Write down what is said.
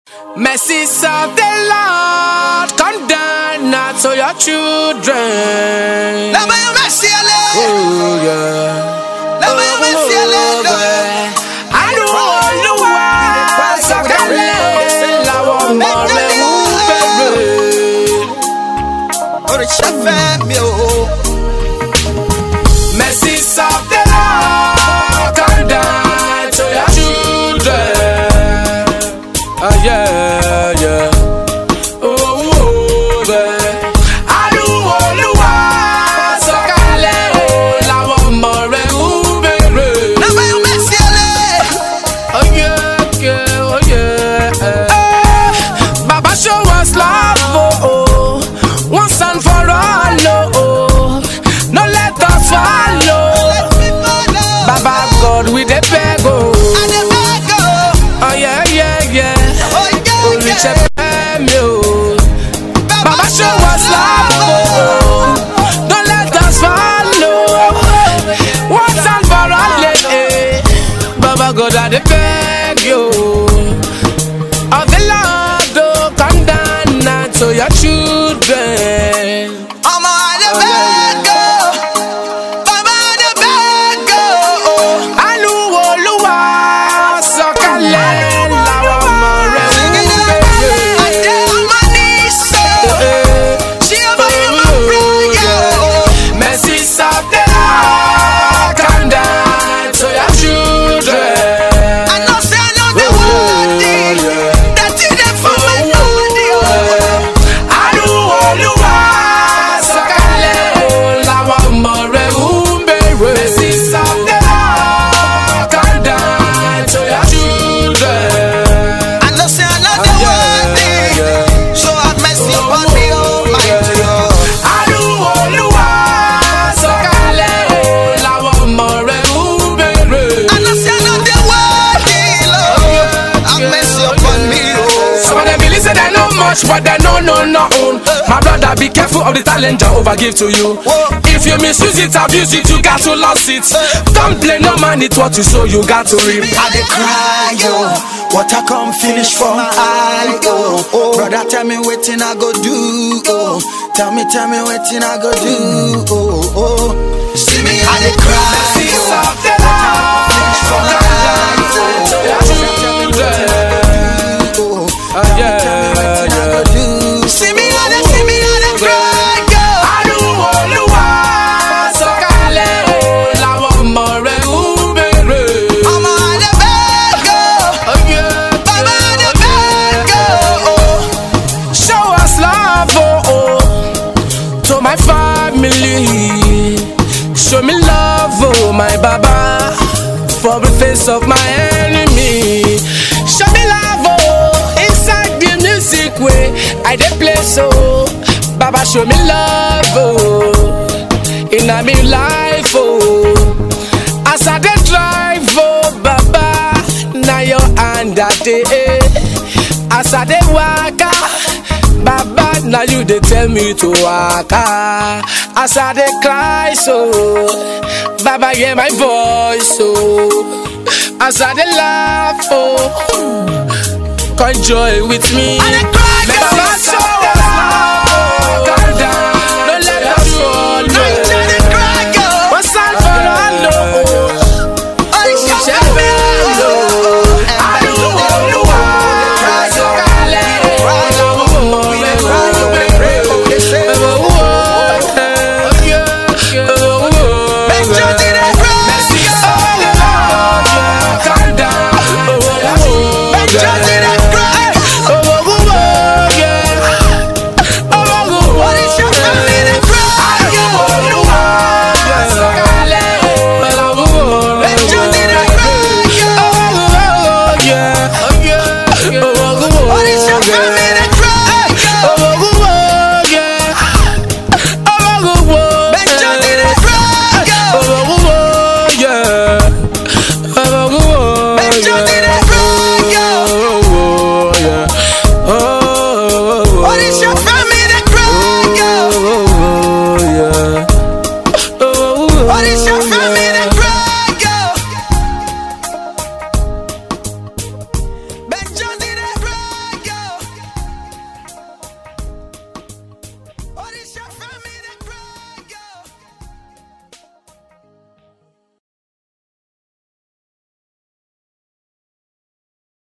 Mercies of the Lord come down now to your children. Love you, mercy, Allah. Oh, yeah. Love you, mercy, Allah. Àánú Olúwa sọ̀kalẹ̀ láwọn ọmọ rẹ̀ ń bẹ̀rẹ̀. Oríṣẹ́ fẹ́ mi o. Mercies of the Lord come down to your children. Oh, yeah, yeah. Oh, oh, yeah. Àánú Olúwa sọ̀kalẹ̀ láwọn ọmọ rẹ̀ ń bẹ̀rẹ̀. Love you, mercy, Allah. Oh yeah, yeah, oh yeah. Eh, Baba show us love, oh, oh. once and for all, oh, oh. No let us follow. Let me follow. Baba God, we dey beg, oh. I dey beg o. Oh yeah, yeah, yeah. Oh, yeah, Oríṣi yeah. fẹ́ mi o. Baba show us love, oh, oh. Don't let us follow. Once and for all, eh, eh. Baba God, I dey beg you. Of the Lord, oh, come down now to your children. Ọmọ I dey beg o. Baba I dey beg o. Àánú Olúwa sọ̀kalẹ̀ láwọn ọmọ rẹ̀ ń Singing it I bèrè. dey on my knees o. She over here my prayer o. Mercies of the Lord come down to your children. I know say I know the worthy. That you dey for my body o. Àánú Olúwa sọ̀kalẹ̀ láwọn ọmọ rẹ̀ ń bèrè. Mercies of the Lord come down to your children. I know say I know the worthy. So have mercy upon me, Almighty God. Àánú Olúwa sọ̀kalẹ̀ láwọn ọmọ rẹ̀ ń bèrè. I know say I know the worthy, Lord. Have mercy upon me, Some oh. of them believe say they know much, but they know no nothing. My brother, be careful of the talent Jehovah give to you. Whoa. If you misuse it, abuse it, you got to lose it. Don't blame no man, it's what you sow, you got to reap. I dey cry, yo. Water come finish for my eye, oh. oh. Brother, tell me wetin I go do, oh. Tell me, tell me wetin I go do, oh, oh. See me, I dey cry, Mercies yo. of the Lord, come down to your children. Oh, Ah, yeah, tell me wetin I yeah. go do. See me, I dey, see me, I dey cry, yo. Àánú Olúwa sọ̀kalẹ̀ láwọn ọmọ rẹ̀ ń bèrè. Ọmọ I dey beg, oh. Oh, yeah, Baba, I dey beg, oh. Show us love, oh, oh, to my family. Show me love, oh, my Baba, for the face of my enemy. Show me love, oh, inside the music way I dey play so. Baba, show me love, oh, in a me life, oh. As I dey drive, oh, Baba, na your hand I dey. As I dey waka, Baba, now you dey tell me to waka. As I dey cry, so Baba hear my voice, so as I dey laugh, oh, come joy with me. I dey cry, Make girl. Baba show